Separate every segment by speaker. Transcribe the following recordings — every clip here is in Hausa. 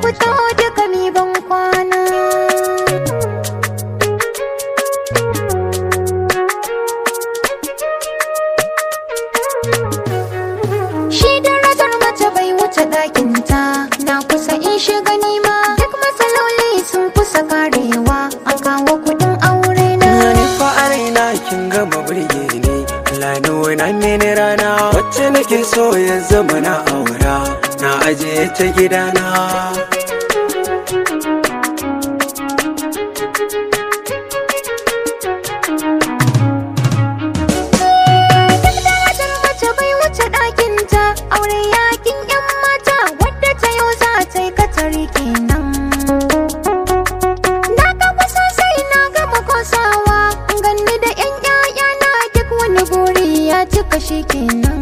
Speaker 1: fito duka mi ban kwana Shi darajar mace bai wuce ɗakinta na kusa in shiga nima duk matsaloli sun kusa karewa a kawo kuɗin aure na.
Speaker 2: Ni fa a raina kin gama burge ni Allah nuna mini rana wacce nake so ya zama na aura na ajiye ta gidana
Speaker 1: Duk darajar mace bai wuce ɗakinta aure yakin 'yan mata wadda ta yau za ta yi katari kenan. Na gaba sosai na gama kosawa ganni da 'yan 'ya'yana duk wani buri ya cika shi kenan.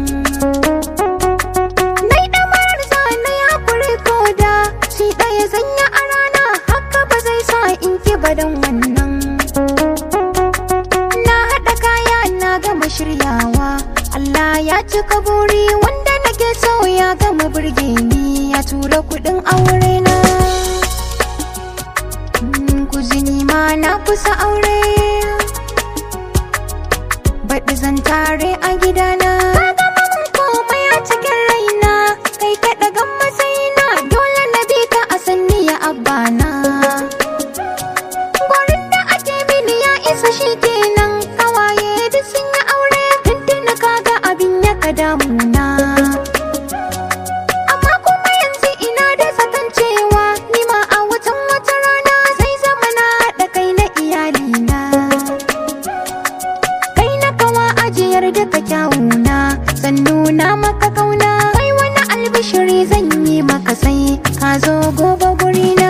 Speaker 1: Nai ɗamarar zane ya kuri koda shi ɗaya zanya a rana haka ba zai sa in ki badan wannan. Na haɗa kaya na gama shiryawa Allah ya cika buri wanda nake so ya gama burge ni ya tura kuɗin aure na. Mm, Kuzini ma na kusa aure baɗi zan tare a gidana. Ka gama mun komai a cikin raina kai ka ɗagan matsayina dole na bi ka a sanni ya abbana. Gurin da ake mini ya isa shi kenan kawaye duk sun yi aure tuntuni kaga abin ya ka damuna. Amma kuma yanzu ina da zaton cewa ni ma a watan wata rana zai zama na haɗa kai na iyalina. Kai na kawa ajiyar duka kyawuna zan nuna maka kauna kai wani albishiri zan yi maka sai ka zo gobe gurina.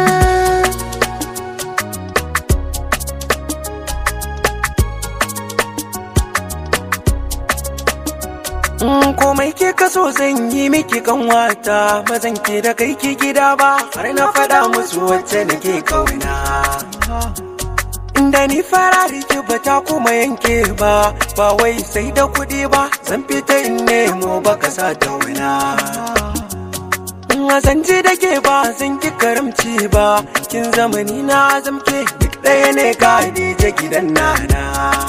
Speaker 2: Mm, komai ke kaso zan yi miki kanwata ba zan ke da kai ki gida ba har na faɗa musu wacce nake kauna da ni fara rike ba ta kuma yanke ba ba wai sai da kuɗi ba zan fita in nemo baka sa ta wuna zan ji da ke ba zan ki karamci ba kin zamani na zamke duk ɗaya ne ka je gidan nana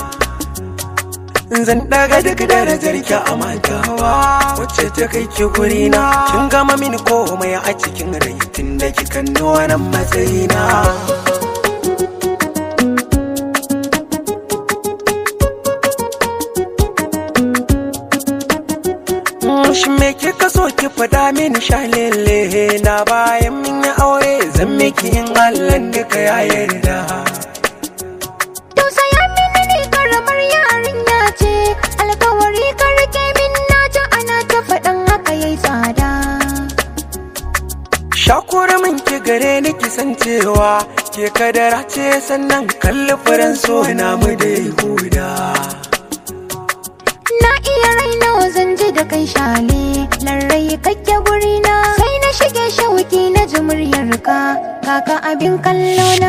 Speaker 2: zan daga duk darajar ki a matawa wacce ta kai ki gurina kin gama mini komai a cikin rai tun da kika nuna matsayina shi me kika so ki fada mini shalele na bayan min yi aure zan miki in Allah duka ya yarda
Speaker 1: Tausaya mini ni karamar yarinya ce alkawari ka rike min na ji ana ta faɗan haka yayi tsada.
Speaker 2: Shakura min ki gare ni ki san cewa ke kadara ce sannan kalli furen so na mu da huda.
Speaker 1: Na iya raina zan ji da kai shale larrai kake gurina sai na shige shauki na ji muryarka kaka abin kallo na.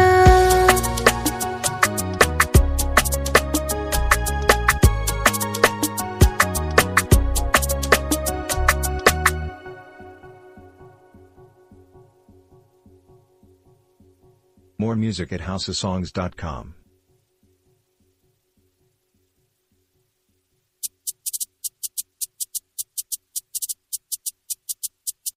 Speaker 3: More music at houseofsongs.com.